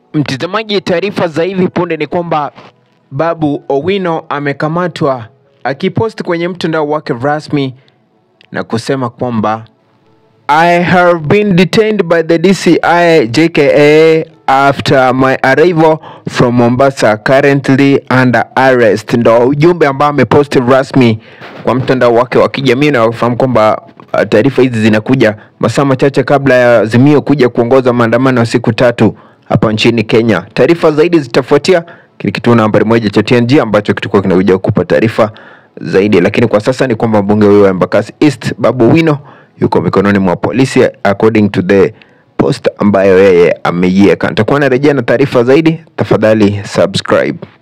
Mtazamaji, taarifa za hivi punde ni kwamba Babu Owino amekamatwa akiposti kwenye mtandao wake rasmi na kusema kwamba I have been detained by the DCI JKA after my arrival from Mombasa currently under arrest. Ndo ujumbe ambao ameposti rasmi kwa mtandao wake wa kijamii na wafahamu kwamba uh, taarifa hizi zinakuja masaa machache kabla ya Azimio kuja kuongoza maandamano ya siku tatu hapa nchini Kenya. Taarifa zaidi zitafuatia kile kituo nambari moja cha TNG ambacho kitakuwa kinakuja kukupa taarifa zaidi, lakini kwa sasa ni kwamba mbunge huyo wa Embakasi East Babu Owino yuko mikononi mwa polisi according to the post ambayo yeye ameiweka. Nitakuwa narejea na taarifa zaidi, tafadhali subscribe.